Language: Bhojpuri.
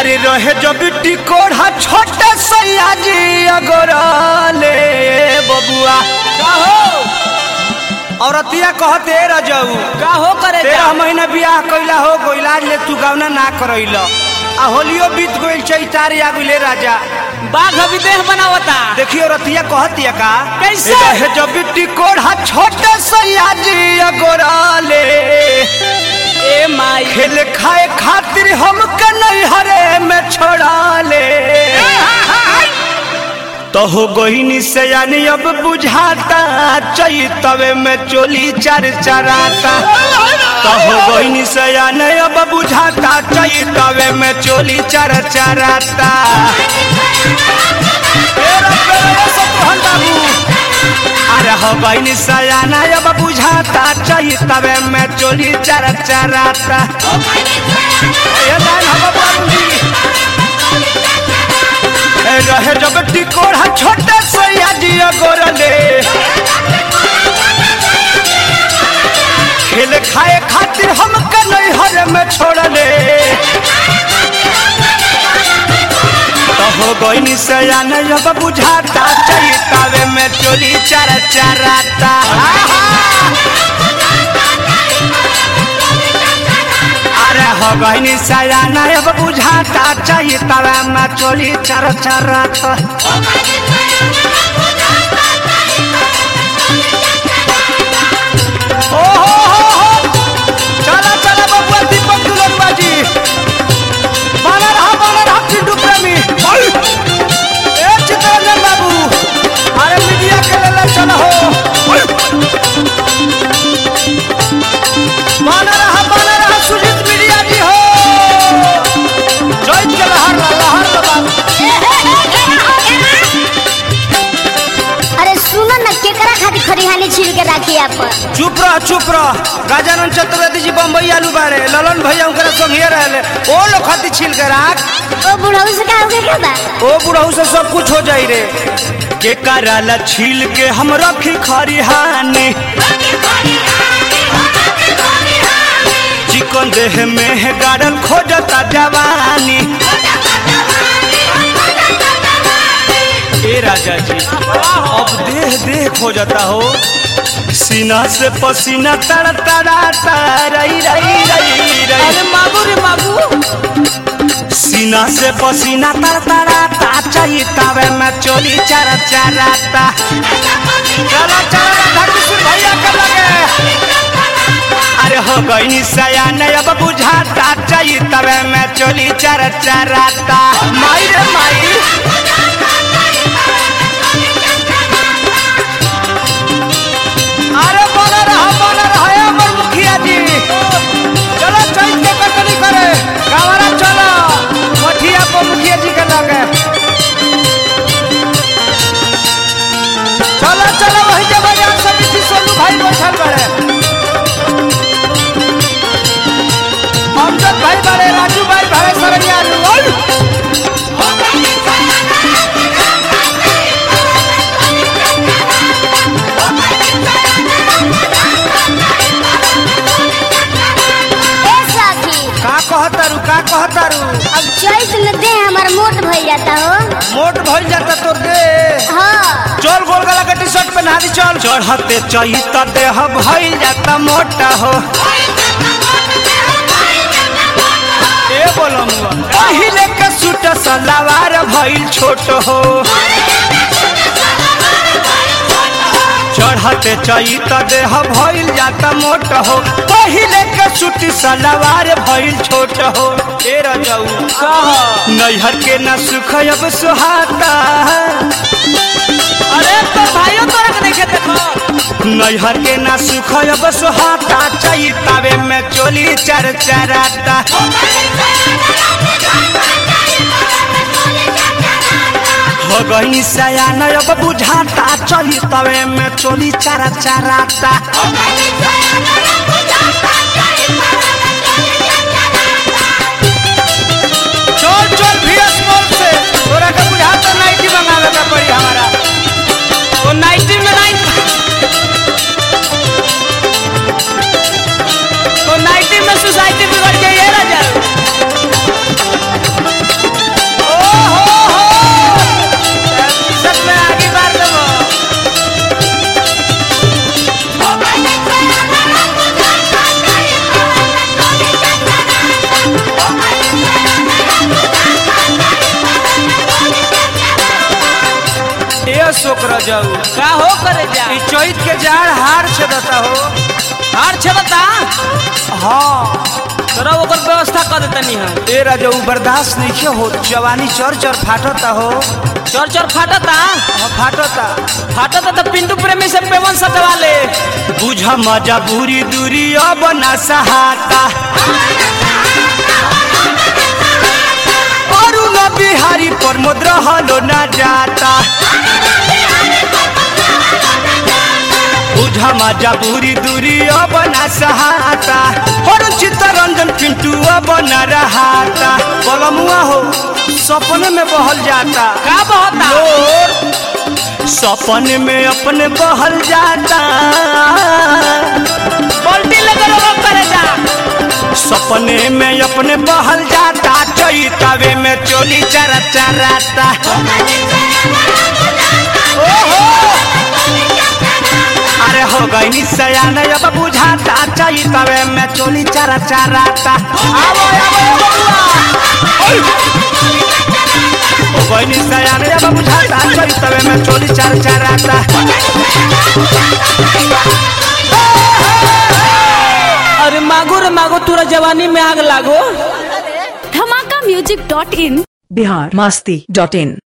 अरे रहे जो बिट्टी कोढ़ा छोटे सैया जी अगोराले बबुआ का हो औरतिया कहते रजऊ का हो करे तेरह महीना बियाह कैला हो गोइलाज ले तू गावना ना करैल आ होलियो बीत गइल चैतारी आ गइले राजा बाघ अभी देह बनावता देखियो रतिया कहतिया का कैसे? रहे जो बिट्टी कोढ़ा छोटे सैया जी अगोराले ए माई खेल खाए खातिर हम नहीं हरे में छोड़ा ले तो हो गोहिनी से यानी अब बुझाता चैतवे में चोली चर चराता तो हो गोहिनी से यानी अब बुझाता चैतवे में चोली चर चराता ए रब्बे रे सतोहन बाबू। अरे हो गईनी सयाना अब बुझाता चैतवे में चोली चर चराता ए लाइन हम बाबूजी ए रहे जब टिकोड़ा छोटे सैया जी गोरले खेल खाए खातिर हम नहीं हर में छोड़ले तो हो गईनी सयान अब बुझाता चैतावे में चोली चर चराता अरे हो गईनी सयान अब बुझाता चैतावे में चोली चर चराता ओ हो हो हो चला चला बबुआ दीपक दुलरुआ जी बना रहा बना रहा चिंटू प्रेमी ओय! ए चित्ररंजन बाबू अरे मीडिया के ले चल हो ओय! बना रहा बना रहा सुजीत मीडिया जी हो जय के लहर ला, लहर ला बाबू अरे सुनो न केकरा खातिर खरिहानी छील के राखी आप चुप रह चुप रह गजानन चतुर्वेदी जी बम्बई आलू बाड़े ललन भैया उनकरा संगे रहले ओ लोग खाती छील के राख ओ बुढ़ऊ से का होगे क्या बा ओ बुढ़ऊ से सब कुछ हो जाई रे के कराला छील के हम रखी खरिहानी चिकन देह में है गाड़ल खोजता जवानी ए राजा जी अब देह देह खोजता हो सीना से पसीना तड़ तड़ाता रई रई रई रई अरे मागू रे मागू सीना से पसीना तर तराता चाहिए तवे में चोली चर चराता चला चला राधा किशोर भैया के लगे अरे हो गई सयान अब बुझाता चाहिए तवे में चोली चर चराता माई रे माई अरे बोला रहा बोला रहा ए अमर मुखिया जी चलो चैत के कटनी करे गावरा चलो मठिया को मुखिया जी के लगे चलो चलो वही जब बाजार समिति सोनू भाई बैठल बड़े अमजद भाई बड़े राजू भाई बड़े सरनिया ओय! ए साथी का कहतारू का कहतारू अब चैत न दे हमार मोट भइल जाता हो मोट भइल जाता तोर दे हाँ चल गोल गला के टी शर्ट पहना दी चल चढ़ते चहित देह भइल जाता मोटा हो ए बोलमुआ पहिले के सूट सलवार भइल छोट हो चढ़ते चहित देह भइल जाता मोट हो पहिले के सूट सलवार भइल छोट हो ए रजऊ कह नैहर के न सुख अब सुहाता अरे तो भाइयों तोरा के देखे देखो नैहर के ना सुख अब सुहाता चैतावे में चोली चर चराता हो गई सयान अब बुझाता चली तवे में चोली चर चराता चल चल भीएस मॉल से तोरा के बुझाता नाइटी मंगावे के पड़ी हमारा वो नाइटी में नाइट वो नाइटी में सोसाइटी बिगड़ गई है राजा जाऊ का हो करे जा ई चैत के जाड़ हार छेदता हो हार छबता हाँ तोरा ओकर व्यवस्था कर देतनी हम ए राजा उ बर्दाश्त नहीं हो जवानी चर चर फाटता हो चोर चोर फाटता हाँ, फाटता फाटता तो पिंटू प्रेमी से पेवन सटवा ले बुझ मजा बुरी दूरी अब न सहाता अरुण बिहारी प्रमोद रहलो न जाता बुझ मजा बुरी दूरी अब न सहाता हर चित्तरंजन पिंटू अब न रहाता बलमुआ हो सपने में बहल जाता का बहता लोर सपने में अपने बहल जाता पलटी लगे लोग करे जा सपने में अपने बहल जाता चैतावे में चोली चरा चराता ओहो अरे हो गई सयान अब बुझाता चैतावे में चोली चरा चराता आवो आवो आवो हो गई सयान अब बुझाता चैतावे में चोली चरा चराता अरे मागो रे मागो तोरा जवानी में आग लागो Dhamaka music dot in Bihar Masti dot in